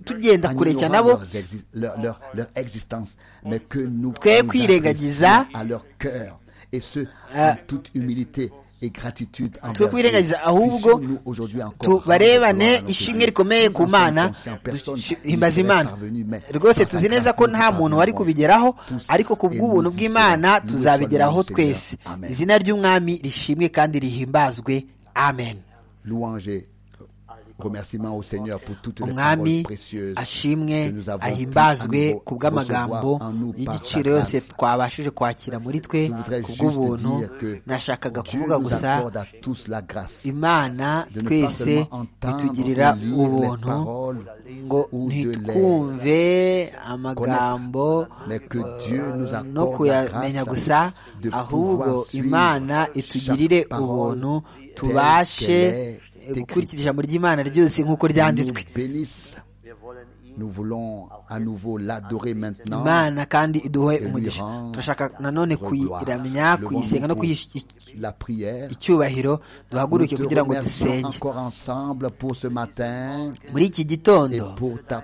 tugenda kure cyane nabo twe kwirengagiza twe kwirengagiza ahubwo tubarebane ishimwe rikomeye ku mana duhimbaza imana rwose tuzi neza ko nta muntu wari kubigeraho ariko ku bw'ubuntu bw'imana tuzabigeraho twese izina ry'umwami rishimwe kandi rihimbazwe amen umwami ashimwe ahimbazwe ku bw'amagambo y'igiciro yose twabashije kwakira muri twe ku bw'ubuntu nashakaga kuvuga gusa imana twese itugirira ubuntu ngo ntitwumve amagambo no kuyamenya gusa ahubwo imana itugirire ubuntu tubashe gukurikira ijambo ry'imana ryose nk'uko ryanditswe imana kandi iduhe umugisha turashaka nanone kuyiramya kuyisenga no kuyiha icyubahiro duhaguruke kugira ngo dusenge muri iki gitondo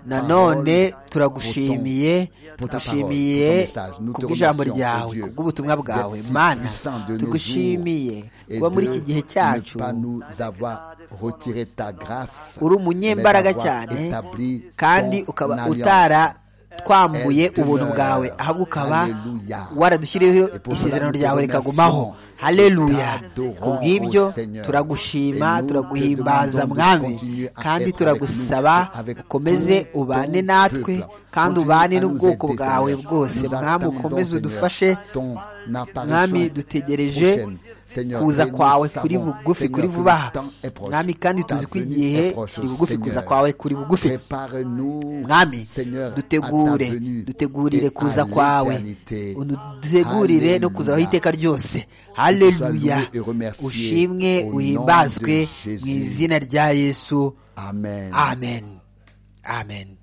nanone turagushimiye tugushimiye kubw'ijambo ryawe kubw'ubutumwa bwawe mana tugushimiye kuba muri iki gihe cyacu uri umunyembaraga cyane kandi ukaba utara twambuye ubuntu bwawe ahubwo ukaba waradushyiriyeho isezerano ryawe rikagumaho haleluya kubw'ibyo turagushima turaguhimbaza mwami kandi turagusaba ukomeze ubane natwe kandi ubane n'ubwoko bwawe bwose mwami ukomeze udufashe mwami dutegereje kuza kwawe kuri bugufi kuri vuba aha mwami kandi tuzi ko igihe kiri bugufi kuza kwawe kuri bugufi mwami dutegure dutegurire kuza kwawe dutegurire no kuzaho iteka ryose haleluya ushimwe uhimbazwe mu izina rya yesu amen amen amen